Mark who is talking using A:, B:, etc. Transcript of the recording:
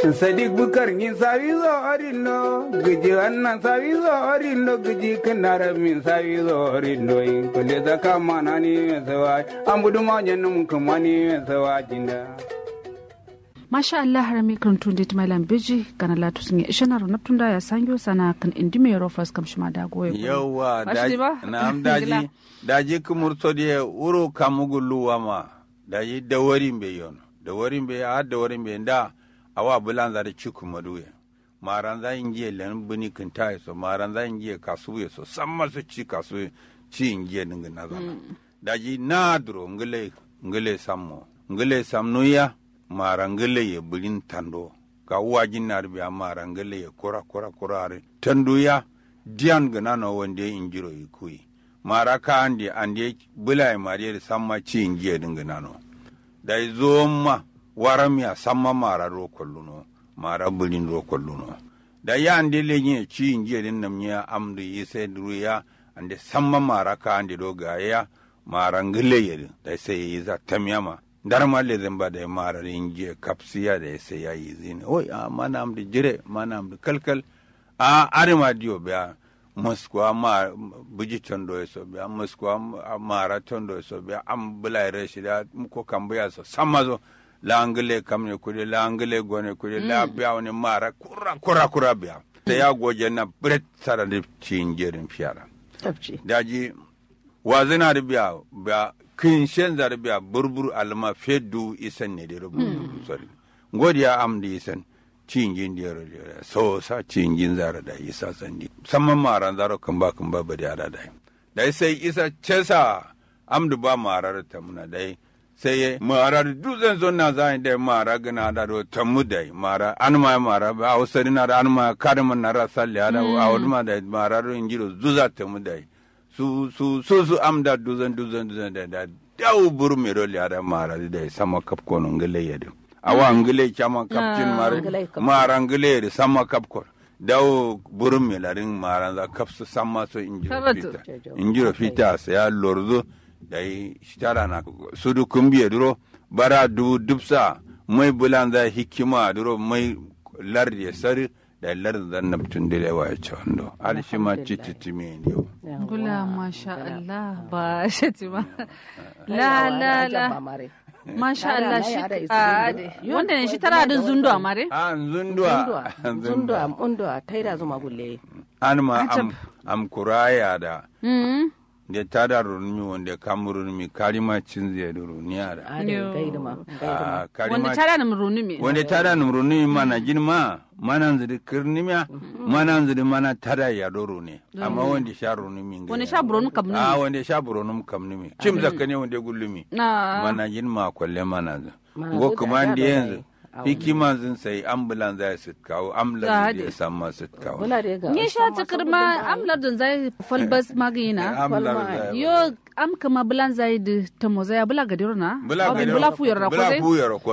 A: Sadiq Bukar ngin sawizo orindo giji annan sawizo orindo giji kanara min sawizo orindo in kule zaka manani mesawa ambudu manyanum kumani mesawa jinda
B: masha Allah harami kan tunde malam beji kana latu sun yi ishana ro naptunda ya sangyo sana kan indi me ro fas kam shima da goye
C: yawwa
B: Ashti ba?
C: na'am daji daji kumurto de uro kamugulu wama daji dawarin be yono dawarin be a dawarin be nda awa bulan za da ciku maduye maran za ingiye len buni kinta so maran za ingiye kasu ye so samma su ci kasu ci ingiye dinga na zana daji na duro ngile ngile sammo ngile samnuya mara ngile ye bulin tando ka wajin na biya mara ngile ye kura kura kura are tando ya diyan gana no wande injiro ikui mara ka andi andi bula e mari samma ci ingiye dinga nano da zo ma waramiya samma mara ro kolluno mara bulin ro kolluno da ya ande le nye ci ingiye din nam nya amdu yise duya ande samma mara ka andi do ga ya mara ngile ye da sai yi za tamyama ndar ma le zamba da mara ingiye kapsiya da sai ya yi zini oi a mana amdu jire mana amdu kalkal a arima diyo biya moskwa ma buji tondo so biya moskwa mara tondo so biya am bula reshi da ko kambuya so samazo la angle kamne kudi la angle gone kudi la biya wani mara kura kura kura biya ta ya goje na bret sara da cin jerin fiyara
D: tabci
C: daji wazina da biya biya kin shen zar biya burbur alma fedu isan ne da rubu sorry godiya am da isan cingin diyar so sa cingin zara da isa sandi samman maran zaro kan ba kan ba ba da da dai sai isa cesa amdu ba marar ta muna dai sai marar duzan zon na zai dai mara gana da do tamu dai mara an ma mara ba ausari na da an ma kadman na rasal ya da a wani ma da marar injiro zuza tamu dai su su su su amda duzan duzan duzan da da dawo buru mero ya da mara dai sama kafkono ngale ya da awa ngile chama kapcin mare
D: ngile kap-
C: mara ngile de sama kapkor dawo burum me larin mara za kapsu sama so injiro
B: Sabatu.
C: fita injiro fita sa ya lorzo dai shitara na sudu kumbiye duro bara du dubsa mai bulan za hikima duro mai lardi sari da lardi zan nabtun dile wa ya ci wando al shi ma ciciti me ne yau
B: gula masha Allah ba shati ba la la la masha Allah shi a ade wanda ne shi tara da zundo amare
C: an zundua
D: zundua undua taida zuma gulle
C: an ma
B: Ajab.
C: am am kuraya da
B: mm
C: de tada runmi wonde kamrunmi kalima cinze do runiara
D: ade
B: Yo.
D: gaiduma gaiduma
C: Ah,
B: wanda
C: kalima
B: tara na runu me
C: wonde tada num runmi mana jinma mana nzidi kirnimya mana nzidi mana tada ya do runi amma wonde sha runmi ngai
B: wanda sha buron kam
C: ah
B: ne
C: wonde sha buronum kamnimi cim zakane wonde gullumi
B: na
C: mana jinma kolle mana za
D: Mana
C: go
D: zo da
C: kuma
D: da
C: ndi
D: da
C: yanzu
D: dai.
C: hikima zin sai ambulan za su kawo
B: Ah,
C: ambulan
B: dai.
C: da samma su kawo
D: bula de ga
B: ni sha tikir ma amlar da zai falbas magina
C: ambulan
D: Kwalma.
C: za
B: yo am kama bulan zai da tamo zai bula gadiruna
C: bula
B: bula fuyar ko
C: bula
B: zai
C: fuyar ko